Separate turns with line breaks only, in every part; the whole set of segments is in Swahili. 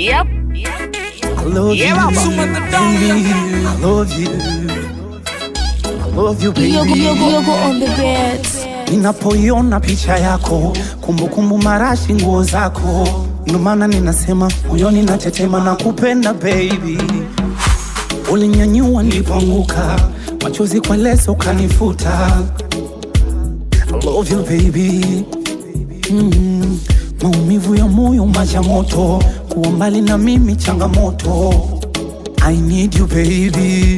Yep.
I love
Yeah,
you,
Baba.
baby. I love you. I love you, baby.
Yogo, yogo, yogo on the bed.
Ninapoiona picha yako, kumbukumbu marashi nguo zako, ndo maana ninasema moyoni natetema na kupenda baby. Ulinyanyua nilipoanguka, machozi kwa leso ukanifuta. I love you baby. Mm, maumivu ya moyo maji ya moto, kuwa mbali na mimi changamoto. I need you baby.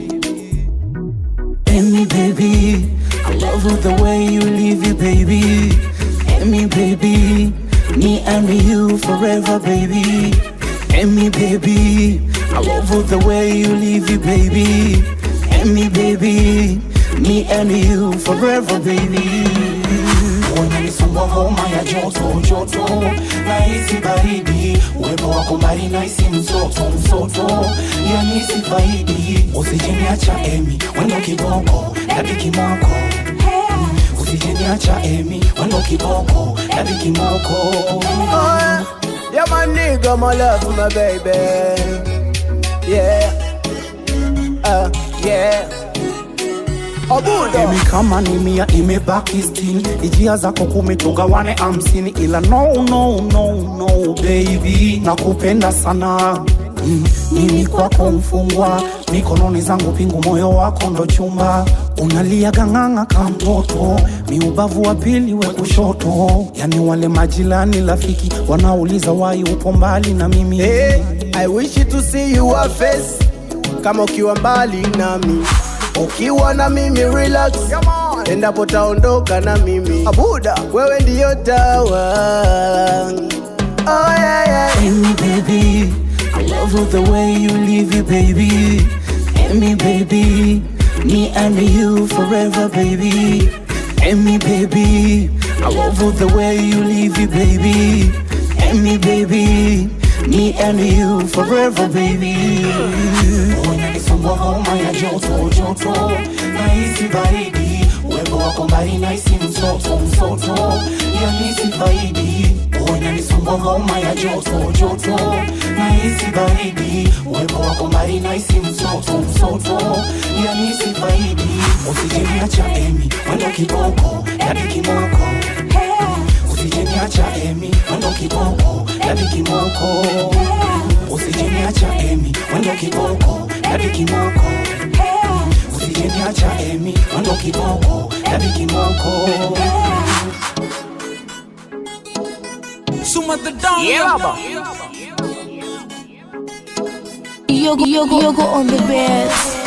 Amy, baby. I love you the way you live it, baby. Amy, baby. Me and you forever, baby. Amy, baby. I love you the way you live it, baby. Amy, baby. Me and you forever, baby. Unanisumbua homa ya joto joto, nahisi baridi, uwepo wako mbali nahisi msoto msoto, yani sifaidi. Usijeniacha Emi, wendo kiboko hadi kimoko, usijeniacha Emi, wendo kiboko hadi kimoko.
Oh, yeah, my nigga, my love, my baby. Yeah. Uh, yeah. Obudo.
Emi kama ni mia imebaki sitini, ijia zako kumi tugawane hamsini, ila no no no no baby, nakupenda sana Mm, mimi kwako mfungwa, mikononi zangu pingu, moyo wako ndo chumba, unalia gang'anga ka mtoto, mi ubavu wa pili we kushoto, yani wale majirani rafiki wanauliza wai upo mbali na mimi
Hey, I wish to see your face kama ukiwa mbali nami ukiwa na mimi relax endapo taondoka na mimi abuda wewe ndiyo tawa oh, yeah, yeah.
Amy, baby, I love you the way you live it, baby. Amy, baby, me and you forever, baby. Amy, baby, I love you the way you live it, baby. Amy, baby, me and you forever, baby. Unanisumbua homa ya joto joto, nahisi baridi, uwepo wako mbali nahisi msoto msoto, yani sifaidi. Unanisumbua homa ya joto joto, nahisi baridi, uwepo wako mbali nahisi msoto msoto, yani sifaidi. Usijeniacha Emi, wendo kiboko hadi kimoko, usijeniacha Emi, wendo kiboko hadi kimoko, usijeniacha Emi, wendo kiboko hadi kimoko, usijeniacha Emi, wendo kiboko hadi kimoko.
Yeah, Baba.
Yogo, yogo, yogo on the bed.